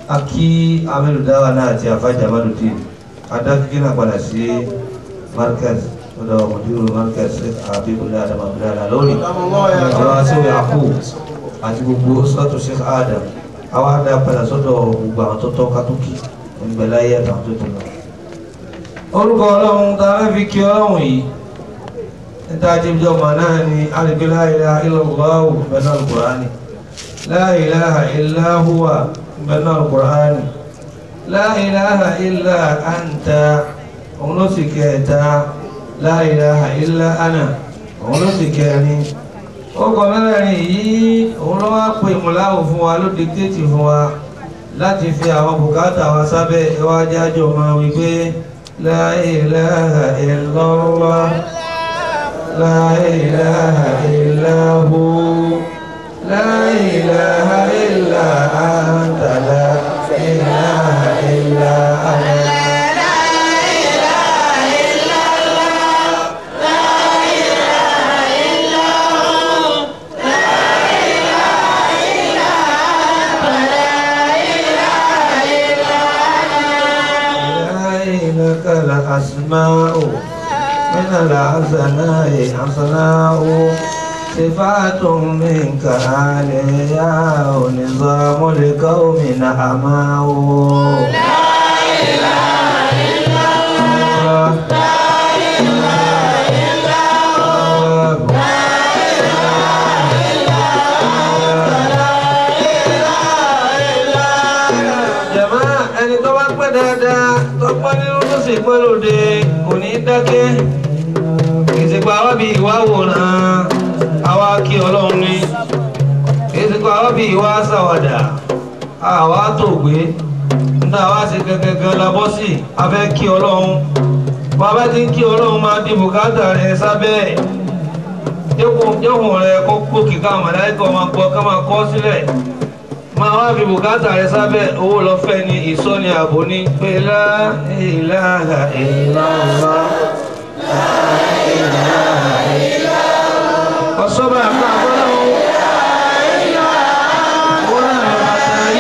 akí amẹ́lùdáwà náà àti àfájàmádùdín adákíkí náà padà sí markaz ọ̀dọ̀ mọ̀dúró markaz àbíbùdá àdàmàbùdá lórí ọ̀rọ̀ aṣẹ́wé àkó àti gbogbo sọ́tò sheikh adam àwọn adá padà sọ́dọ̀ gbogbo àwọn tó tọ́ kátókì ìgbẹ̀láyé àtàwọn tó tó lọ. orúkọ ọlọ́run tá a fẹ́ fi kí ọlọ́run yìí níta jíjọ mọ̀ náà ni alìgbé la ilaha illallah bẹ̀rẹ̀ al-Qur'ani la ilaha illa huwa bẹ̀rẹ̀ al-Qur'ani la ilaha illa anta òun ló sì kẹta la ilaha illa ana òun ló sì kẹrin ọkọ̀ mẹ́rẹ̀ẹ̀rin yìí òun ló wá pè mùláwò fún wa ló dictate fún wa láti fi àwọn bùkátà wa sábẹ́ ẹwà jájọ máa wí pé la ilaha illallah la ilaha illa hu la ilaha illa anta la ilaha illa ana. لك الأسماء من الحسناء حسناء صفات منك عليا ونظام القوم نعماء لا إله إلا الله jàmáà ẹni tó bá pẹ́ dáadáa tó pọ́ nínú tó sì pẹ́ lóde kò ní dákẹ́ ìsìnkú àwọn bíi ìwà wòran àwa kí ọlọ́run ní ìsìnkú àwọn bíi ìwà sàwàdà àwa tó gbé níta wá sí gẹ́gẹ́gẹ́ labọ́ sí afẹ́ kí ọlọ́run bàbá tí ń kí ọlọ́run máa di bùkátà rẹ̀ sábẹ́ jẹ́kùn rẹ̀ kó gbòkè ká màláìkọ̀ máa gbọ́ ká máa kọ́ sílẹ̀ máa wá fi bùkátà rẹ sábẹ́ owó lọ́fẹ́ ni ìsọ́ni ààbò ní pé la ilaha illallah ọ̀sọ́bà àpá àbọ́láwọ́ owó náà lọ bàtà rí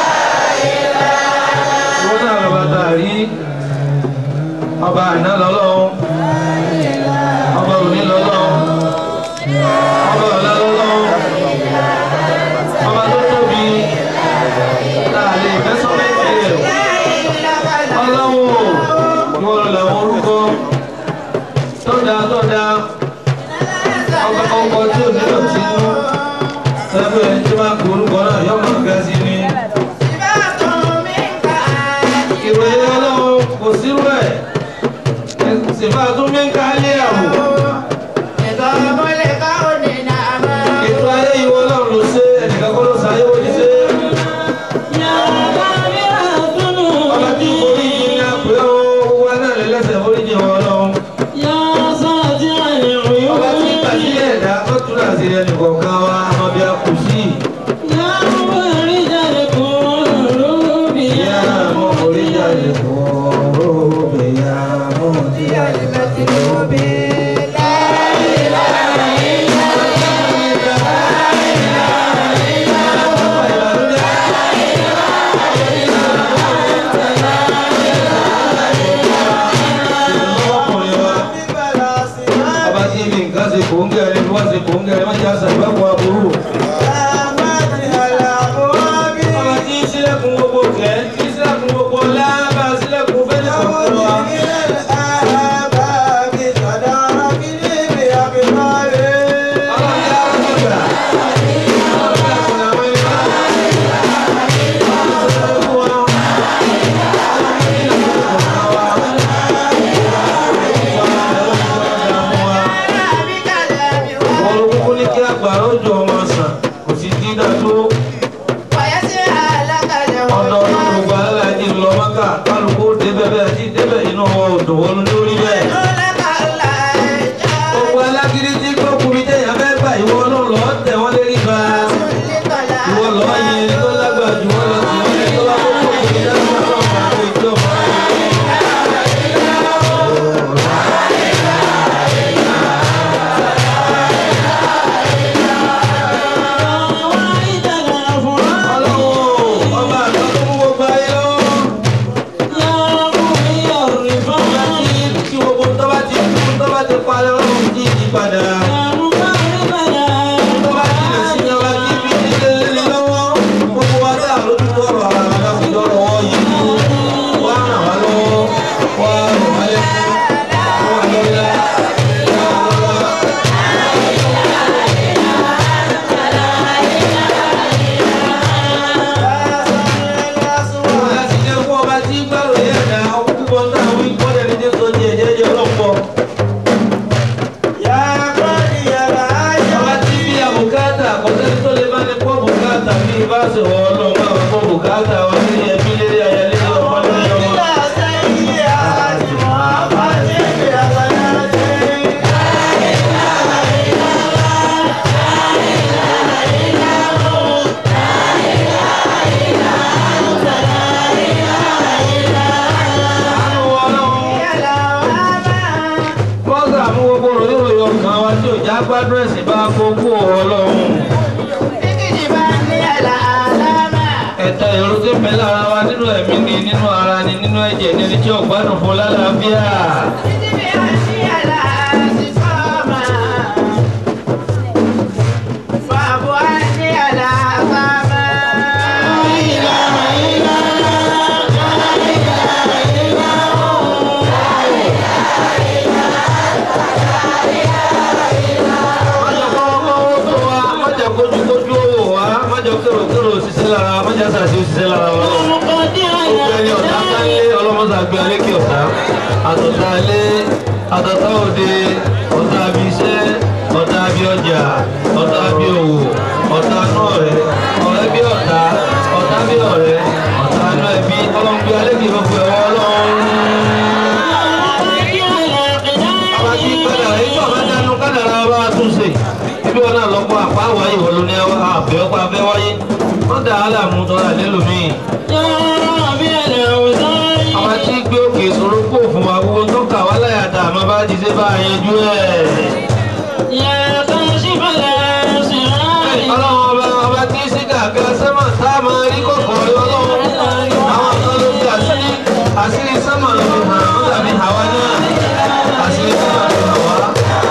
owó náà lọ bàtà rí ọba àná lọ́lọ́wọ́ ọba òní lọ́lọ́wọ́ ọba ọ̀la lọ́lọ́wọ́ ọba tó tóbi láàrin ìfẹ́sọ́mẹ́tì rẹ̀ ọlọ́wọ́ ìwọ̀n làwọn orúkọ tó dáa tó dáa ọba ọkọ̀ tí ò nílò tí inú ẹgbẹ́ ẹni tí máa kó orúkọ náà yọ mọ̀ ga sí ni ìròyìn ọlọ́wọ́ kò sírú ẹ̀ ṣèfà tó mí ń ká lé àwò ètò ayé ìwọ ọlọ́run ló ṣe ẹnìkan kọ́ ló ṣayé wọ́n ti ṣe ọba tí orí yìí ní àpè ó wá náà lẹ́lẹ́sẹ̀ orí jẹ́ wọn ọlọ́run ọba tí ìgbà sí ẹ̀dá ó tún láti ẹnì kọ̀ọ̀kan wa ọmọ bí a kù sí ìyá mọ orí jáde kúrò bẹ̀yà mọ orí jáde kúrò ọkùnrin wa ọba tí ibi nǹkan ṣe kò ń gẹ̀rẹ́ bí wọ́n ṣe kò ń gẹ̀rẹ́ má jẹ́ àṣà ìgbàgbọ́ aburú ọba tí ń sílẹ̀kùn gbogbo kẹ́ tí ń sílẹ̀kùn gbogbo lábà sílẹ̀kùn fẹ́lẹ̀ kọ̀ọ̀kan wa ọlọ́run yá wọn gbà ọlọ́run àwọn ìbá wọn ló kúkú ní kí àgbàrá òjò ọmọ sàn kò sí dídá tó ọ̀dọ̀ ọdún gbogbo gbádùn ẹ̀sìn bá gbogbo ọlọ́run. ẹ̀ta èrò tó bẹ lára wa nínú ẹ̀mí ni nínú ara ni nínú ẹ̀jẹ̀ ni ẹni tí ò gbádùn fún lálàáfíà. Májọ kọ́wọ́ tó wa, májọ kójúkójú owó wa, májọ kéròkérò òṣìṣẹ́ lára wa, májọ sàṣì òṣìṣẹ́ lára wa. Gbogbo ẹni ọ̀tá sálé ọlọ́mọsà gbé alékè ọ̀tá. Àtọ̀tá alé, àtọ̀tá òde, ọ̀tá abi iṣẹ́, ọ̀tá abi ọjà, ọ̀tá abi òwò, ọ̀tá inú ọ̀rẹ́, ọ̀rẹ́ bí ọ̀tá, ọ̀tá bí ọ̀rẹ́, ọ̀tá inú ẹbí, ọlọ́run gbé alékè gbogbo ẹ̀wọ̀ ọlọ́run. Àwọn tí kádàrá yìí tó àbá dánú kádàrá bá wa tún ṣe. Ibi wọn náà lọ́pọ̀ àpá wáyé wọ́n ló ní àbẹ̀ ọ̀pá abẹ́ wáyé. Wọ́n dà á láàmú tọ́ra lélòmíì. Àwọn tí gbé òkè ìṣòro kó fún wa gbogbo tó kà wá láyà dà àmọ́ bá ti ṣe bá a yanjú ẹ̀. Ọlọ́run ọba ọba tí sí kàkà sẹ́mà tá a máa rí kọ̀kọ̀ ọlọ́run. Àwọn kan ló fi àṣírí àṣírí sẹ́mà ló fi hàn ó dàbí àwa náà. Àṣírí sẹ́mà ló hàn wá.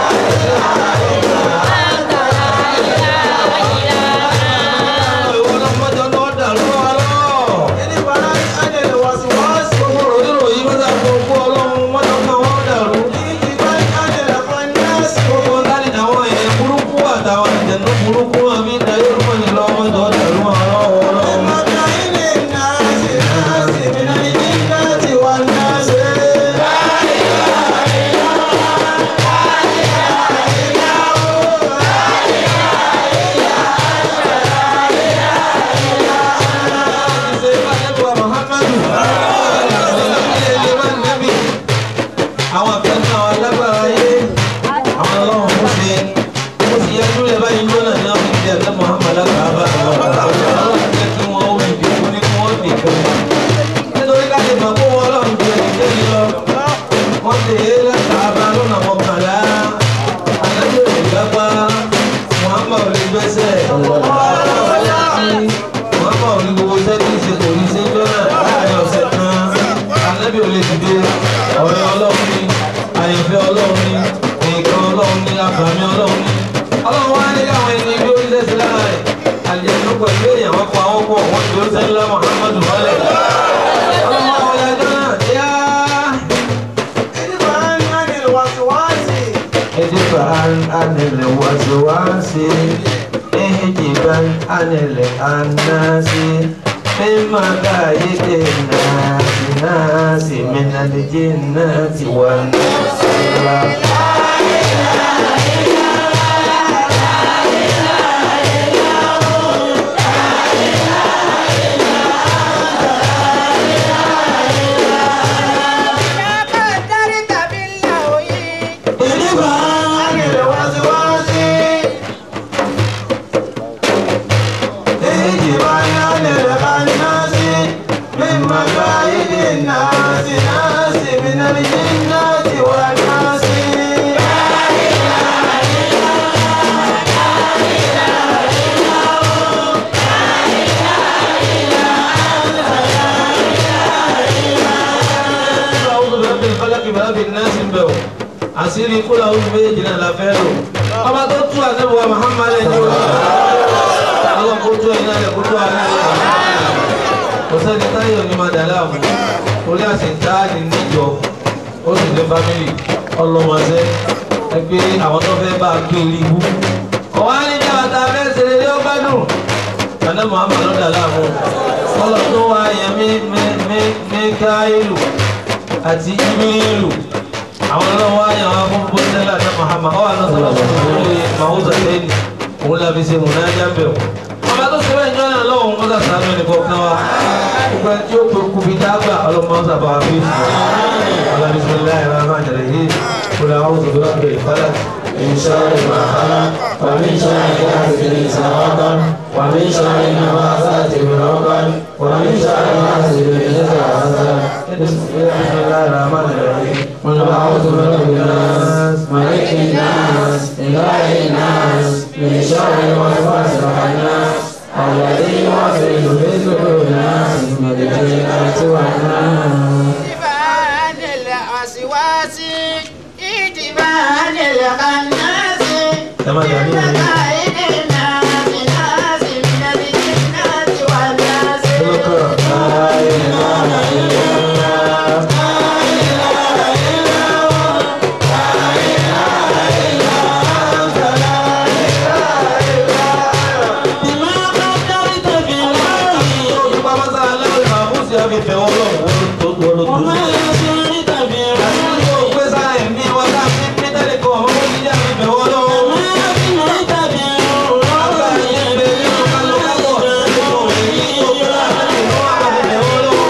Ìwọ lọ́mọdé ọlọ́wọ́ dàrú wa lọ́wọ́. Gbogbo ròyìnròyìn ló dà gbogbo ọlọ́run mọ́jọ́ kan wọ́n dàrú. Gbogbo láti àwọn èèyàn burúkú àtàwọn ìjẹ̀nú burúkú àmì ìdáyé orúkọ ní lọ́wọ́ ìjọ dàrú wọn lọ́wọ́ ọlọ́run. Ṣé bá nẹ́bí wa Muhammadu? Ilé ilé bá nẹ́bí. Àwọn àfẹ́sẹ̀ àwọn alágbára ayé, àwọn ọlọ́run kò ṣe. Ó sì yẹ kí ó lè báyìí lónà ní àwọn ìdí ẹ̀dá Muhammad alágbàbá. Ọlọ́run jẹ́ kí wọ́n ó ìdí fún ní kí wọ́n dì fún. Nítorí ká lè mọ̀ kó wọn ọlọ́run ju ẹ̀dí ní lọ. Wọ́n lè é látàbá lọ́nà mọ́kànlá. Àdájọ́ ìgbàgbá. Muhammad ò lè gbẹ́sẹ̀. Muhammad ò ní gbogbo sẹ́kì ṣe kò ní ṣe jọ́nà láàrin ọ̀sẹ̀ kan. Ànábì ò lè dìde. Ọ̀rẹ́ ọlọ́run ni, àyànfẹ́ ọlọ́run ni, nǹkan ọlọ́run ni, àbàmì ọlọ́run ni. Ọlọ́run wá ní káwọn ẹni bí ó ń tẹ̀sí lára rẹ̀. Àjẹ̀nú pẹ̀lú èèyàn wọ́n pa wọ́n pọ̀ wọ́n ti ó sẹ́ńlá Muhammadu wálẹ̀. Ọlọ́run wá wọlé ẹjọ́ náà yá. اجبا عن الوسواس احجبا عن الأناس من مكايد الناس ناس من الجنة والناس اجبا عن الوسواس اجبا عن الأناس من مكايد الناس ناس من الجنة والناس أعوذ برب الفلق برب الناس بو àṣírí kúlọ̀ oṣù méjèèjì náà la fẹ́ lò ọba tó tú àtẹ́wọ̀ Muhammad ẹni o ọlọ́run kó tú ẹ̀yin náà lẹ̀ kó tú àná ẹ̀ kò sẹ́ni táyọ̀ ní máa dà láàmú orí àṣetá ni níjọ ó sì ní fámìlì ọlọ́mọṣẹ́ ẹgbẹ́ àwọn tó fẹ́ bá a gbé rí ibú ọ̀wá níjà àtà fẹ́ ṣe eré ó gbádùn àná Muhammad ló dà láàmú ọlọ́ tó wá yẹn mí mí mí mí káyìlù àti Jibrilu àwọn ọlọ́wọ́ ayé àwọn afọ́nfọ́ sẹ́lá ní Muhammad ọwọ́ àná sọ̀rọ̀ lórí mahuza tẹ́lì òun láfi ṣe múnájà bẹ̀rù ọba tó ṣe bẹ́ẹ̀ jọ́nà lọ́wọ́ wọn sà sàánú ẹnì kọ̀ọ̀kan wa gbogbo ẹni tí ó pe kú fi dágbà ọlọ́mọ sábà wà fi sùn alábísíláì rahman rahim kúlẹ̀ àwọn òṣèlú ọ̀gbẹ̀ ìfọ́lá من شر ما خلق ومن شر حاسد إذا وقب ومن شر النفاثات في العقد ومن شر حاسد إذا حسد بسم الله الرحمن الرحيم قل أعوذ برب الناس ملك الناس إله الناس من شر الوسواس الخناس الذي يوسوس في صدور الناس من الجنة والناس اتباعا للوسواس اتباعا للخناس ẹ má dàbí من ẹni مكائد الناس ناس من الجنة والناس lọ́kàn. بما قدرت في الأرض Olùkọ́ Amásá aláwọ̀ ìmàmúsí àfi bẹ̀wọ̀ lọ́wọ́ tó tó ló tó. وما يسرت في الأرض Ó gbé sára ẹ̀mí wa ká fi pé tẹ́lẹ̀ kan ọmọ wọn jíjà fi bẹ̀wọ̀ lọ́wọ́. وما أفنيت في Àgbà yìí ń bẹ nínú kálọ́kábọ̀ nínú èyí tó gbé láàrin ìlú wa ká fi bẹ̀wọ̀ lọ́wọ́.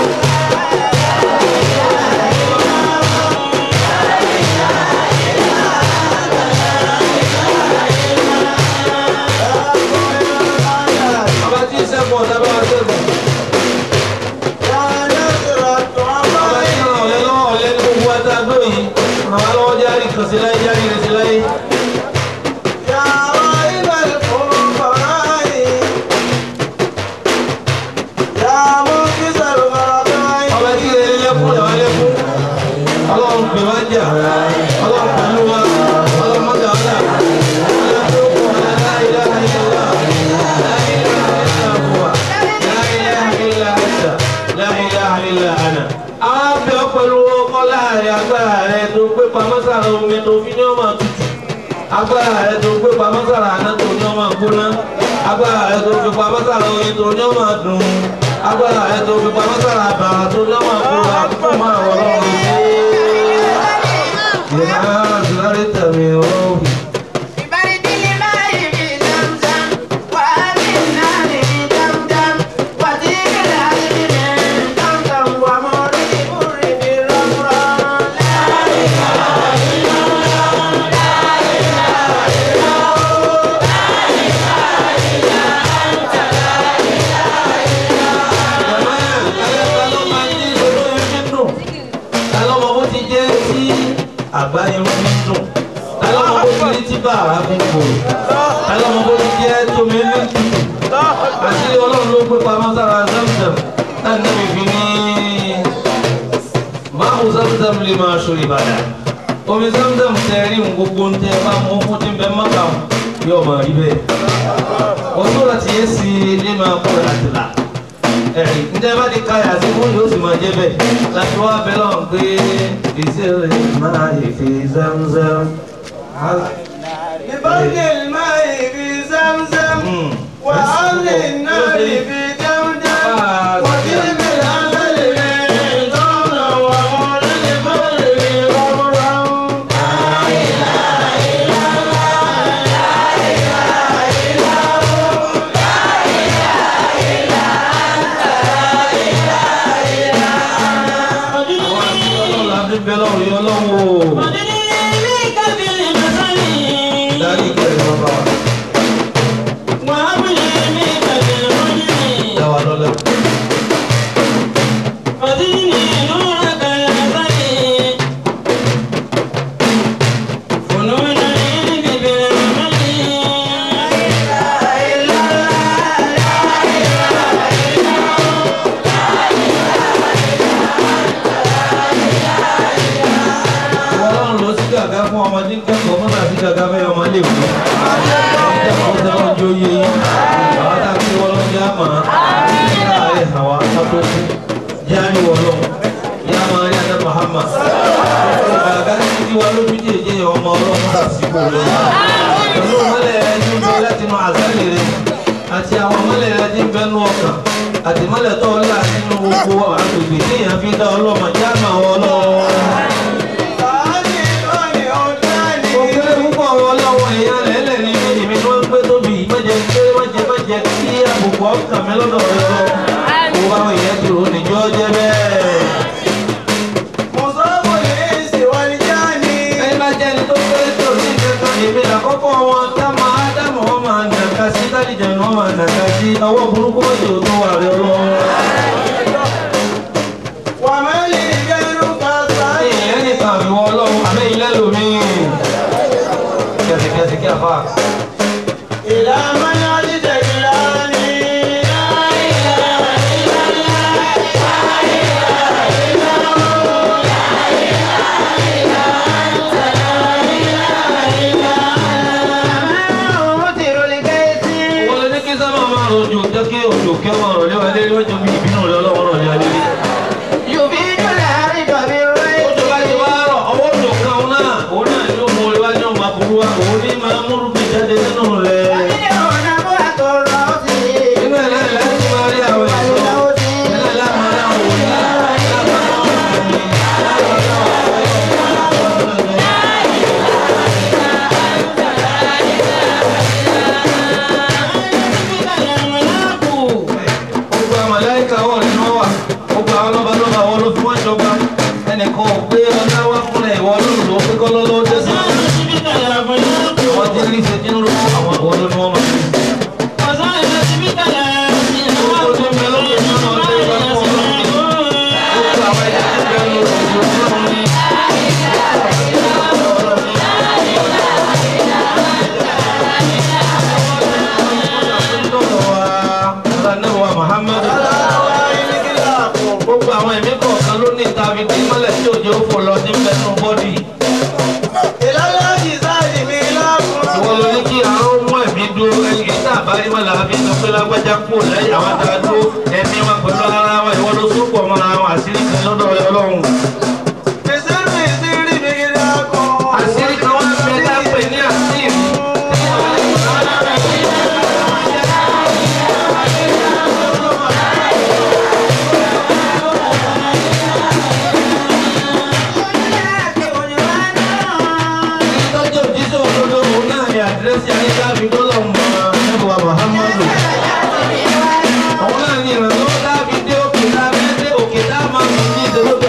Bàbá tí ń sẹ́kùn ọ̀tá bá wa sẹ́kùn. Bàbá tí ń ràn ọ̀lẹ́ lọ́wọ́ ọ̀lẹ́ ní gbogbo wa tá a gbé yìí. Ràn wá lọ́wọ́ járí kan sí láyé járí rẹ̀ sí láyé. Ọba tí ilé lẹ́kún lẹ́wà lẹ́kún. Ọlọ́run pè wá jà. Ọlọ́run pẹ̀lú wa. Ọlọ́run mọ́gà ọ̀dà. Ọlọ́run tó kù ọ̀la la ilaha illallah. La ilaha illa huwa. La ilaha illa anta. La ilaha illa ana. Àwọn abẹ́ ọ̀pẹ̀lú kọ́lá rẹ̀ agbára rẹ̀ tó gbé pamọ́ sára omi tó fi ní ọmọ tutù. Agbára rẹ̀ tó gbé pamọ́ sára àná tó ní ọmọ gbóná. Agbára rẹ̀ tó fi pamọ́ sára oyin tó ní ọmọ dùn. Agbára rẹ̀ tó fi pamọ́ sára àbàrà tó ní ọmọ kúrò àkókò máa wọ̀ lọ́rùn sí. Ìyá àdúrà tẹ̀mí òògùn. ببرد الماء في زمزم وأهل النار في دمدم وطيب العلم من طمطم ومر البر في الرمرام لا àgbáyé ń fi dùn tálọ́mọ bó ti rí tí bàrà fi ń kò tálọ́mọ bó ti jẹ́ tómi ní tutù àti ọlọ́run ló gbé pamọ́ sára zamzam láti náà fi ní máàmù zamzam lè máa ṣo ìbàdàn omi zamzam tẹ rí ohun gbogbo ń tẹ bá mú fún tí ń bẹ mọ́kà yóò máa rí bẹ́ẹ̀ wọ́n tó láti yé sí ilé máa kó láti là ẹ̀rí ǹjẹ́ bá ti ka yàtí fún yóò sì máa jẹ́ bẹ́ẹ̀ láti wá bẹ́ẹ̀ lọ́n pé ìṣẹ̀lẹ̀ máa yẹ fi zamzam. ببرد الماء في زمزم Hmm. وأهل النار في دمدم وجلب العمل من دون ومر البر في رمرم Àwọn àti ọlọ́run la fi bẹ́ẹ̀ lọ́rùn yọ lọ́wọ́ o. وإليك بالمثل Dárí kẹrin bàbá wa. وأبلي منك بالرجل Dá wa lọ́lẹ̀. فزدني نورك الأزلي فنون العلم بالعمل Ọlọ́run ló sí gàgá fún ọmọdé kẹ́kọ̀ọ́ mọ́ náà sí gàgá fẹ́ ọmọ ilé ìwé. Ìjọba ọ̀sẹ̀ náà jó yé yín. Àwọn tá a fi wọ́n lọ jẹ́ àmọ́. Ìyá rẹ̀ hàn wá sábẹ́ kú. Jẹ́ àní wọ̀ lọ́wọ́. Ìyá máa rí Adé Mahama. Gàgá ní títí wa ló fi jèjì ọmọ ọlọ́run àsìkò lọ. Pẹ̀lú mọ́lẹ̀ rẹ̀ ní bẹ láti máa àzálì rẹ̀. Àti àwọn mọ́lẹ̀ rẹ̀ ní bẹ́nu ọkàn. Àti mọ́lẹ̀ tó ọlá nínú gbogbo agbègbè téèyàn fi dá ọlọ́mọ jẹ́ àmọ́ ọlọ́run. فهذه الأولى أولاني Òkèlè púpọ̀ àwọn ọlọ́wọ́ èèyàn lẹ́lẹ̀ ní èmi tó ń gbé tóbi mẹ́jẹ pé mẹ́jẹ mẹ́jẹ kí àbùkù ọkàn mi lọ́dọ̀ rẹ lọ. Mo bá wọn èèyàn ti rò níjọ́ jẹ́ bẹ́ẹ̀. مصاب الإنس والجاني Ẹni bá jẹ́ ẹni tó pé tó ní ìkẹ́kọ̀ọ́ èmi làkọ́kọ́ wọn tá máa dámọ̀ wọn máa nàka sí tálíjà ni wọ́n máa nàka sí ọwọ́ burúkú mọ́jọ tó wà rẹ lọ́wọ́. وما لي غيرك Èèyàn nìkan àbíwọ́ ọlọ́run àbẹ́yìn lẹ́lòmíì. Kẹ̀sìkẹ̀sì kí àfa. إلى من عجز إلهي مطر الغيث wọ́n lé ní kí sábà máa rojo jẹ́ kí òjò kí ọmọ rẹ̀ léwa lé wọ́n jọ bí ìbínú rẹ̀ ọlọ́wọ́ rẹ̀ lé alẹ́. يفيد الأرض بالريح Oṣù bá ti wá rọ̀, ọwọ́ òjò kan òun náà, òun náà ló mú orí wá ní ọmọ àbúrú wa, òun ní máa múrú bí jáde nínú rẹ̀. ومنه نبوة الرأس Inú ẹ̀ náà láti máa rí àwọn ẹ̀ṣọ́. Ẹ̀ náà láti máa rí àwọn òní. Láti máa rí àwọn òní. Gbogbo àwọn màláíkà wọ̀ nínú wà. Gbogbo àwọn lọ́ba lọ́ba wọ́n ló fi wọ́n jọba. Ẹnìkan ò gbé ọlá wá fún ẹ̀ ìwọ lóòrùn ló pé kọ́ lọ́lọ́ dé sí. Àwọn tí ń rí ṣe nínú àwọn àwọn ló ní wọ́n máa ń rí. Gbogbo tó ń bẹ lókè nínú ọ̀dọ́ ìbá fún ọlọ́run. Gbogbo àwọn ẹ̀jẹ̀ tó ń bẹ lórí òjò ọlọ́run ní. Gbogbo àwọn ẹ̀mí kọ̀ọ̀kan ló ní ìtàbí tí mọ́lẹ̀ tí òjò fò lọ sí mẹ́nu bọ́dì. إلى الأجزاء ميلاكم Ìwọ ló ní kí àárọ̀ mú ẹ̀mí dúró ẹni kì í tà bá rí mọ́lẹ̀ àbí sọ pé lágbájá kú lẹ́yìn àwọn tá a dúró ẹ̀mí wọn pẹ̀lú ara wọn ìwọ ló sópọ̀ mọ́ra wọn àṣírí kan lọ́dọ̀ Ọlọ́run. بسر سر ميلاكم Àṣírí kan wá fẹ́ lápẹ̀ ní àṣírí. Ìtọ́jú òjíṣẹ́ òdodo òun náà ni àdírẹ́sì ayélujára dọ́là mọ́ ẹ̀bùwà Muhammadu. Òun náà ni ìrànlọ́wọ́ dábì dé òkè lábẹ́ dé òkè dá máa fi ní ìdólógbò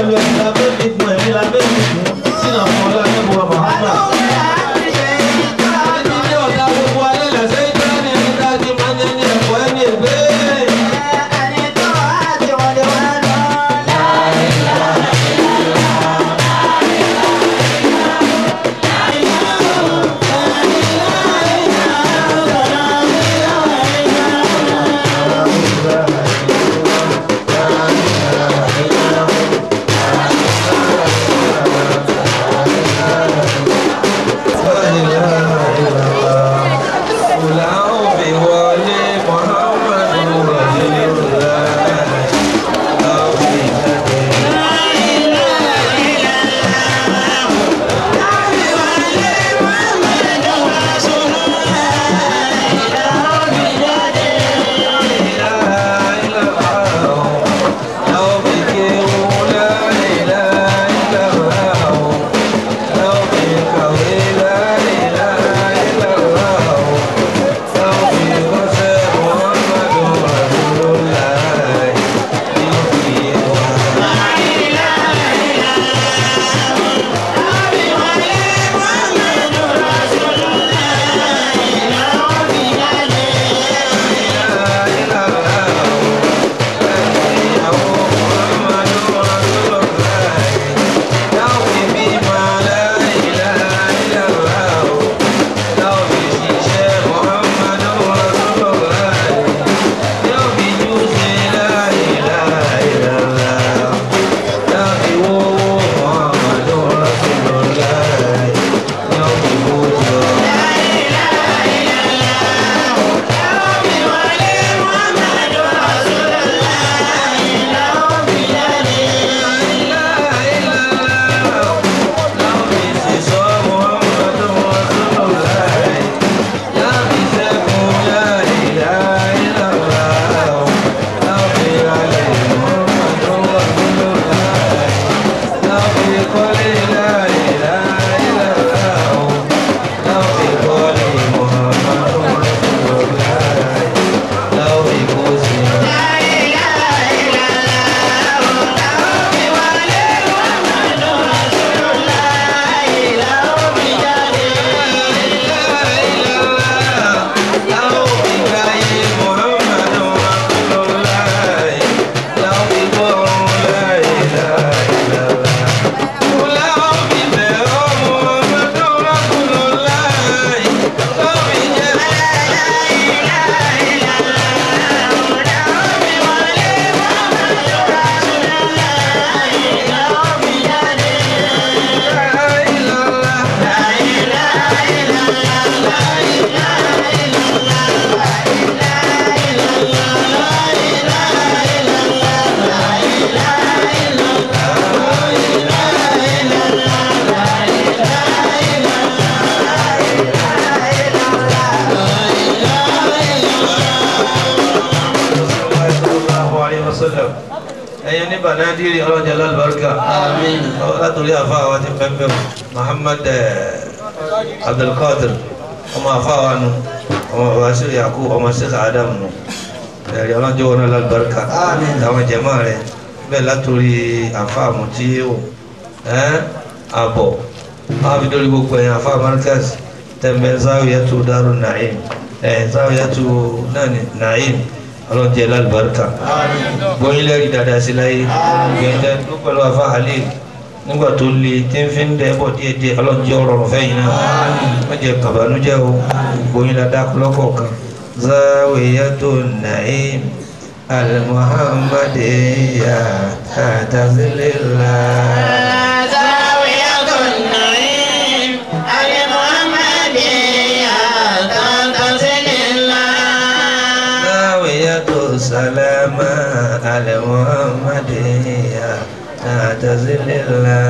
banadiri ọlọ́jà lálùbáríkà Àmín. látòrí àfa àwa ti pẹ́pẹ́ o Muhammad eh, Abdulkadir ọmọ àfa wa nu ọmọ bàbá sí yakub ọmọ sèkà Adam nu ẹ̀rí ọlọ́jọ́ wọn náà lálùbáríkà Àmín. àwọn jẹ̀mọ́ rẹ̀ bẹ́ẹ̀ látòrí àfa àmùtí o ẹ́ àbọ̀ wọn fi dórí gbogbo ẹ̀yìn àfa Markaz tẹ̀mẹ́ záwìyàtú Darun Naim ẹ̀ záwìyàtú náà ní Naim ọlọ́jẹ́ lálùbáríkà gbóyin lẹ́rìí dáadáa sí láyé gbẹ̀ndẹ́ ló pẹ̀lú afa halil nígbà tó le tí ń fi ń dẹ́ bọ̀ díẹ̀ díẹ̀ ọlọ́jẹ́ ọ̀rọ̀ fẹ́yìn náà wọ́n jẹ́ kàbánújẹ́ o gbóyin dáadáa lọ́kọ̀ọ̀kan zawiyatu naim almuhammadiya tatazilila. زاوية النعيم المحمدية تنتظر الله zawiyatu salama almuhammadiya tatazilila.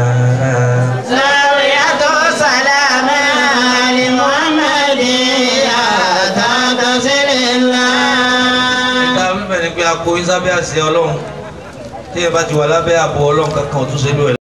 زاوية سلام المحمدية تنتظر الله nígbà mímẹ́ ni pé a kó yín sábẹ́ àṣẹ ọlọ́run tí ẹ bá ti wà lábẹ́ ààbò ọlọ́run kankan ò tún ṣe lóore.